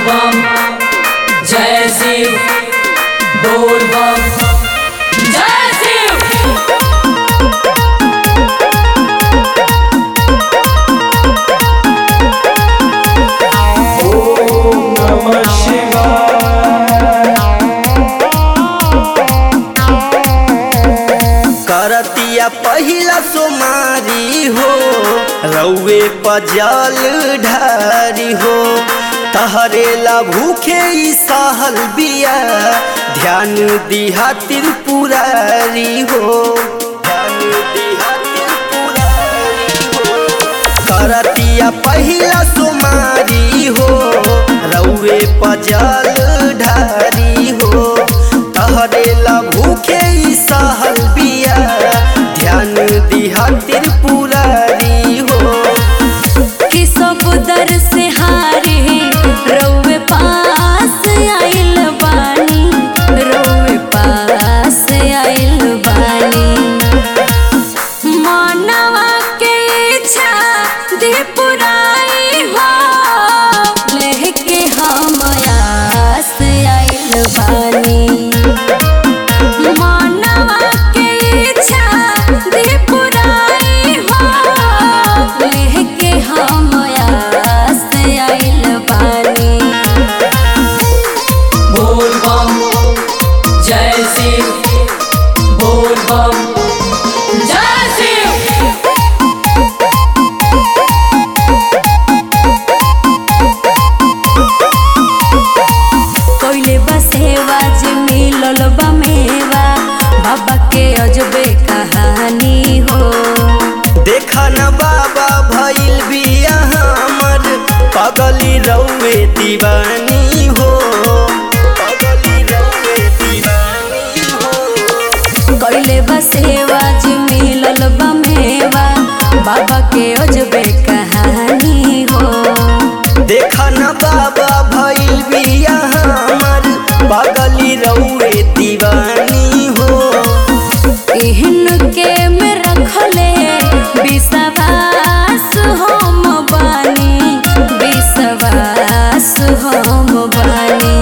बम जय शिव बोल बम जय शिव नमः शिवाय करतिया पहिला सोमारी हो रउए पजल ढारी हो तहरेला भूखे ई सहल बिया ध्यान दिहा त्रिपुरारी हो ध्यान दिहा त्रिपुरारी हो करतिया पहिला सोमारी हो रउए पजल ढारी हो तहरेला भूखे ई सहल बिया ध्यान दिहा त्रिपुरारी हो कि सब दर से हारे रउवे पास आइल बानी रउवे पास आइल बानी मानवा के इच्छा दे पुराई हो लेके हम आस आइल बानी मानवा के इच्छा दे पुराई हो लेके हम आस आइल बानी बोल बम जय शिव बोल बम जय शिव कोइले बा सेवा जे मिलल बा मेवा बाबा के अजबे कहानी हो देखा न बाबा भइल बिया हमर पगली रउए दीवानी हो पगली रउए दीवानी हो कोइले बा सेवा जे मिलल बा मेवा बाबा के अजबे कहानी हो देखा न बाबा भइल बिया हमर पगली रउए दीवानी हो एहन के में रखले विश्वास हम बानी विश्वास हम बानी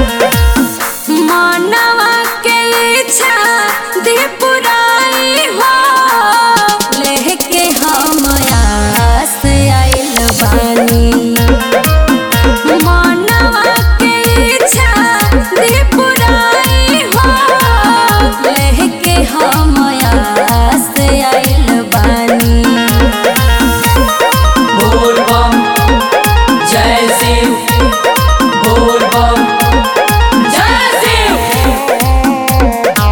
मानवा के इच्छा दे पुराई हो लेके हम आस आइल बानी मानवा के इच्छा दे पुराई हो लेके हम आस आइल बानी बोल बम जय शिव बोल बम जय शिव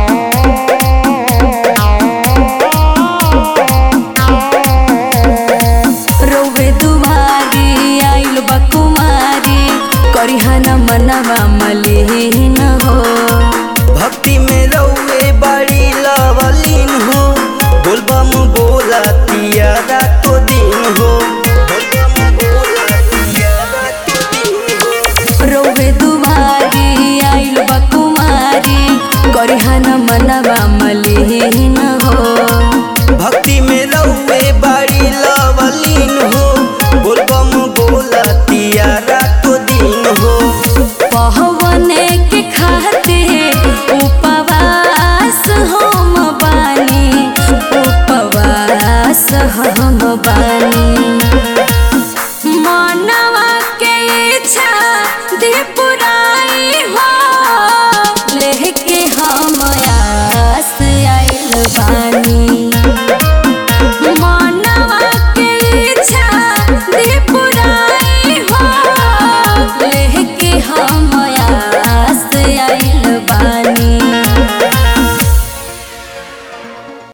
रोवे दुभारी आइल बा कुमारी करिहन मनवा मलिन हो भक्ति में रउए बड़ी लवलीन हो बोलबम बोला तिया रातो दिन हो बोलबम बोला तिया रातो दिन हो रोवे दुभारी आइल बा कुमारी करिहन मनवा मलिन हो भक्ति में रउए बड़ी लवलीन हो बोलबम बोला तिया रातो दिन हो पहवन के खातिर उपवास हम बानी उपवास हम बानी मानवा के इच्छा दे पुराई हो लेके हम आस आइल बानी मानवा के इच्छा दे पुराई हो लेके हम